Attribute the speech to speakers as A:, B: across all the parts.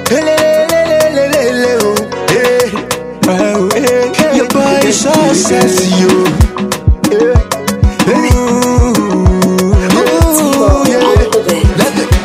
A: Elelelelelele, oh. Hey. Oh, hey, hey, Your boy is so sexy, oh. Hey. Hey. Ooh, yeah. Let it-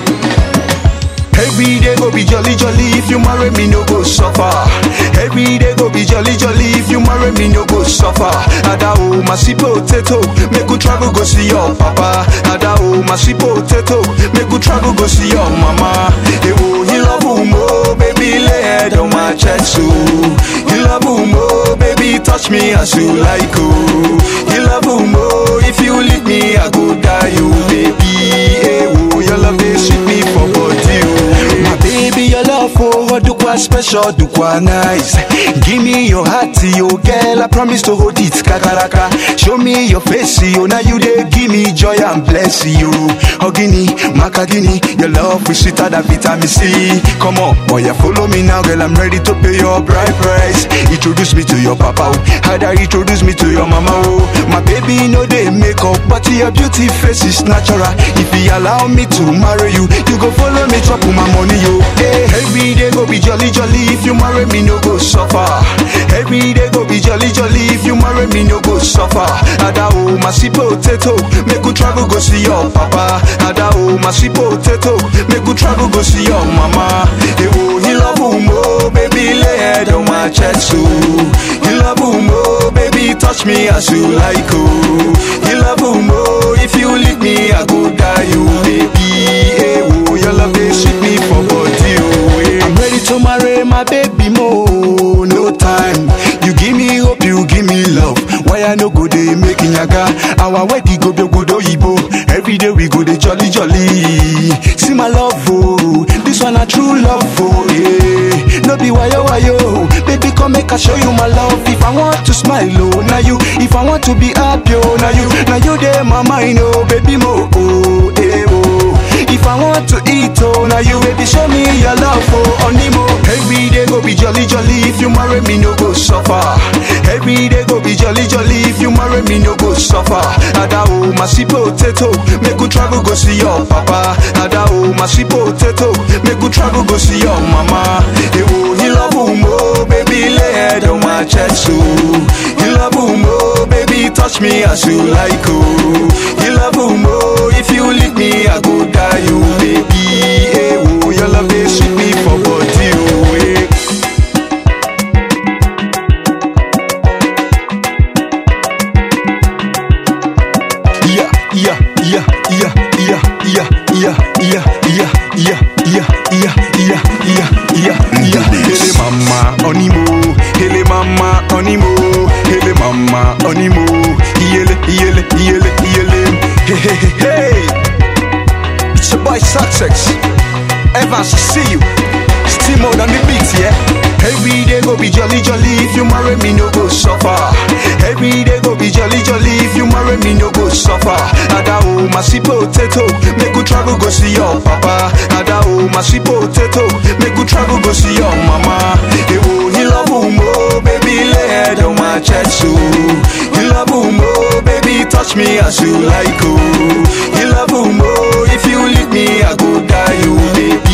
A: Every day go be jolly jolly if you marry me no go suffer. Every day go be jolly jolly if you marry me no go suffer. Ada o my sweet potato, make you travel go see your papa. Ada o my sweet potato, make you travel go see your mama. Ewo you love mo, baby lay head on my chest so. You love mo, baby touch me as you like oh. You love mo, if you leave me I go die you baby. Ewo your love dey sweet me for body oh. My baby, your love for Dukwa special, Dukwa nice. Give me your heart, yo girl. I promise to hold it, kakaraka. Show me your face, yo. Now you dey give me joy and bless you. Ogini, Makagini, your love is sweeter than vitamin C. Come on, boy, you follow me now, girl. I'm ready to pay your bride price. Introduce me to your papa, oh. Hada introduce me to your mama, oh. My baby, no they make up, but your beauty face is natural. If you allow me to marry you, you go follow me, chop my money, yo. Hey, every day go be jolly jolly. If you marry me, no go suffer. Every day go be jolly jolly. If you marry me, no go suffer. Ada o my sweet potato, make you travel go see your papa. Ada o my sweet potato, make you travel go see your mama. Hey, oh, he love mo, baby lay head on my chest, so. He love mo, baby touch me as you like, oh. He love mo, if you leave me, I go die, you baby. Hey, oh, your love dey sweet me for body, oh. eh. I'm ready to marry my baby mo, no time. You give me hope, you give me love. Why I no go dey make yaga? Our wedding go be good oyibo. Every day we go dey jolly jolly. See my love, oh, this one a true love, oh yeah. No be wayo wayo, baby come make I show you my love. If I want to smile, oh now you. If I want to be happy, oh now you. Now you dey my mind, oh baby mo, oh eh oh. If I want to eat, oh, now you baby show me your love, oh, onimo. Every day go be jolly jolly, if you marry me, no go suffer. Every day go be jolly jolly, if you marry me, no go suffer. Ada oh, my sweet potato, make you travel go see your papa. Ada oh, my sweet potato, make you travel go see your mama. Hey, oh, he love mo, baby lay head on my chest, so. He love mo, baby touch me as you like, oh. He love mo, if you leave me, I go die, you baby. Hey, oh, your love dey sweet me for body, oh. eh. Yeah, yeah, yeah, yeah, yeah, yeah, yeah, yeah, yeah, yeah, yeah, yeah, yeah, yeah, yeah, yeah. Hele mama onimo, hele mama onimo, hele mama onimo. Yele, yele, yele, yele. Hey, hey, hey, hey. It's your boy Success. Evans, see you. Still more than the beats, yeah. Every day go be jolly jolly if you marry me no go suffer. Every day go be jolly jolly if you marry me no go suffer. Ada o my sweet potato, make you travel go see your papa. Ada o my sweet potato, make you travel go see your mama. Hey, oh, he love mo, baby lay head on my chest, so. He love mo, baby touch me as you like, oh. He love mo, if you leave me I go die, you baby.